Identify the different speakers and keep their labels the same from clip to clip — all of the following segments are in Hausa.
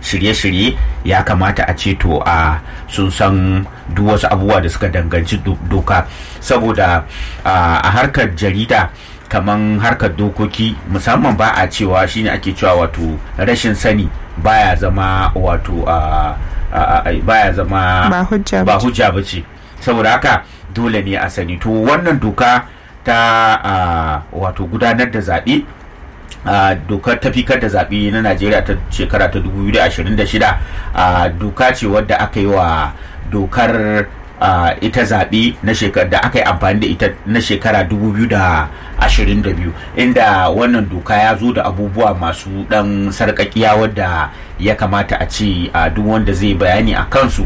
Speaker 1: shirye-shirye ya kamata a ce to a sun san duk wasu abubuwa da suka danganci doka saboda a harkar jarida kaman harkar dokoki musamman ba a cewa shine ake cewa wato rashin sani baya zama wato baya zama ba hujja ba ce saboda haka dole ne a sani to wannan doka ta wato gudanar da zaɓe Uh, dokar tafikar da zaɓe na najeriya ta shekara ta 2026 uh, doka ce wadda aka yi wa dokar uh, ita zaɓe na shekara da aka yi amfani da ita na shekara 2022 inda wannan doka ya zo da abubuwa masu ɗan sarƙaƙiya wadda ya kamata a ce duk wanda zai bayani a kansu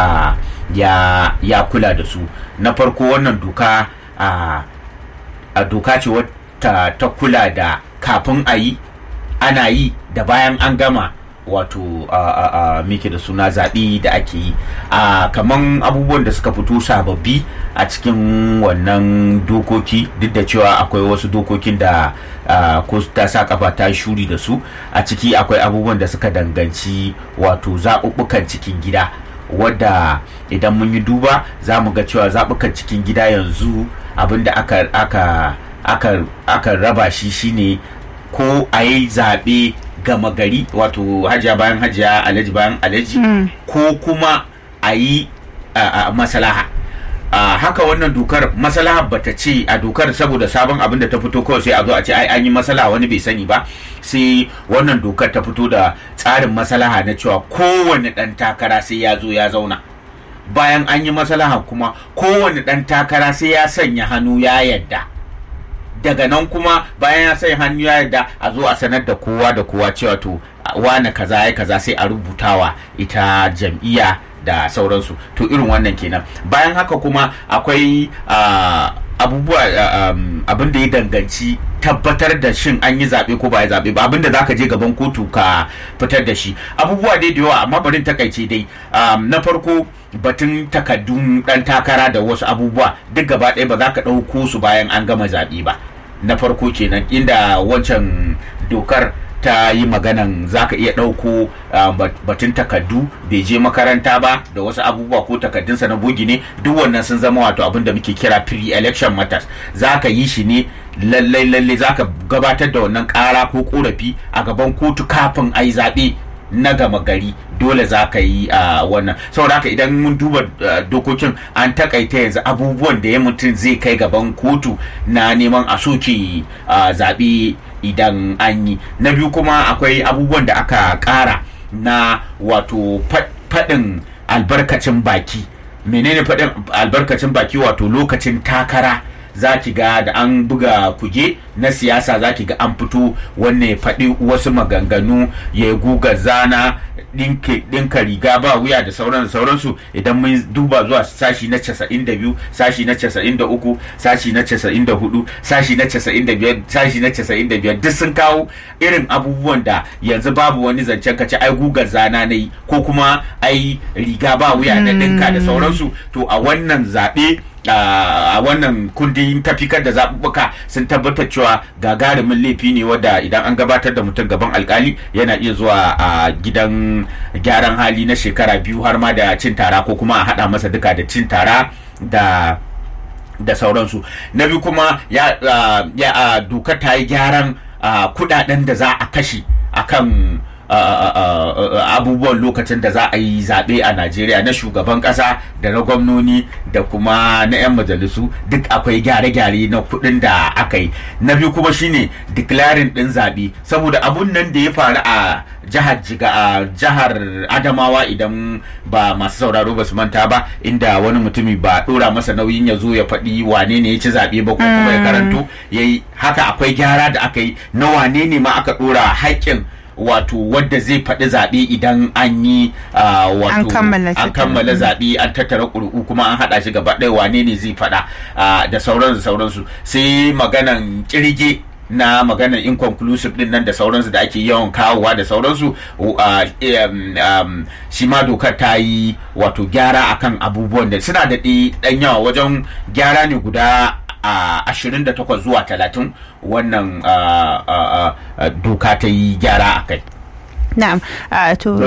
Speaker 1: ya, ya kula da su na farko wannan doka a doka ce wata ta kula da kafin a yi ana yi da bayan an gama wato a mike da suna zaɓe da ake yi a kaman abubuwan da suka fito sababbi a cikin wannan dokoki duk da cewa akwai wasu dokokin da ko ta sa kafa ta shuri da su a ciki akwai abubuwan da suka danganci wato zaɓuɓɓukan cikin gida wadda idan mun yi duba za mu ga cewa zaɓukan cikin gida yanzu abinda aka aka aka, aka raba shi shine ko a yi zaɓe gama gari wato hajiya bayan hajiya alaji bayan alaji mm. ko kuma a yi masalaha haka wannan dokar masalaha bata ce a dokar saboda sabon abin da ta fito kawai sai a zo a ce ai an yi masalaha wani bai sani ba sai wannan dokar ta fito da tsarin masalaha na cewa kowane ɗan takara sai ya zo ya zauna bayan an yi masalaha kuma kowane ɗan takara sai ya sanya hannu ya yadda daga nan kuma bayan ya sai hannu ya yarda a zo a sanar da kowa da kowa cewa to wane kaza ya kaza sai a rubutawa ita jam'iyya da sauransu to irin wannan kenan bayan haka kuma akwai abubuwa abin da ya danganci tabbatar da shin an yi zaɓe ko ba ya zaɓe ba abin da zaka je gaban kotu ka fitar da shi abubuwa dai da yawa amma barin takaice dai na farko batun takaddun ɗan takara da wasu abubuwa duk gaba ɗaya ba za ka ɗauko su bayan an gama zaɓe ba na farko kenan inda wancan dokar ta yi maganan za ka iya ɗauko batun takaddu bai je makaranta ba da wasu abubuwa ko takaddunsa na bogi ne duk wannan sun zama wato abin da muke kira pre-election matters za ka yi shi ne lallai lallai za ka gabatar da wannan ƙara ko ƙorafi a gaban kotu kafin a yi zaɓe na gama gari dole za ka yi a wannan saboda haka idan mun duba dokokin an takaita yanzu abubuwan da ya mutum zai kai gaban kotu na neman a soke zaɓe idan an yi na biyu kuma akwai abubuwan da aka ƙara na wato faɗin albarkacin baki menene faɗin albarkacin baki wato lokacin takara za ki ga da an buga kuge na siyasa za ki ga an fito wanne faɗi wasu maganganu ya guga zana ɗinka riga ba wuya da sauran sauransu idan mun duba zuwa sashi na 92 sashi na 93 sashi na 94 sashi na 95 sashi na 95 duk sun kawo irin abubuwan da yanzu babu wani zancen kace ai gugar zana na yi ko kuma ai riga ba wuya na ɗinka da sauransu to a wannan zaɓe a wannan kundin tafikar da zaɓuɓɓuka sun tabbatar cewa gagarumin laifi ne wadda idan an gabatar da mutum gaban alkali yana iya zuwa a gidan gyaran hali na shekara biyu har ma da cin tara ko kuma a haɗa masa duka da cin tara da da sauransu na biyu kuma ya, ya dokar ta yi gyaran kudaden da za a kashe akan abubuwan lokacin da za a yi zaɓe a najeriya na shugaban ƙasa da na gwamnoni da kuma na 'yan majalisu duk akwai gyare-gyare na kuɗin da aka yi na biyu kuma shine declaring ɗin zaɓe saboda abun nan da ya faru a jihar jiga a jihar adamawa idan ba masu sauraro ba su manta ba inda wani mutumi ba ɗora masa nauyin ya zo ya faɗi wane ne ya ci zaɓe ba ko kuma ya karanto yayi haka akwai gyara da aka yi na wane ne ma aka ɗora haƙƙin wato wadda zai faɗi zaɓe idan an yi wato an kammala zaɓe an tattara ƙuri'u kuma an haɗa shi gaba ɗaya wane ne zai faɗa da sauransu sauransu sai maganan ƙirge na maganar inconclusive din nan da sauransu da ake yawan kawowa da sauransu shi ma dokar ta yi wato gyara akan abubuwan da suna da ɗan yawa wajen gyara ne guda a ashirin da takwas zuwa talatin wannan doka ta yi gyara a kai.
Speaker 2: Na'am, to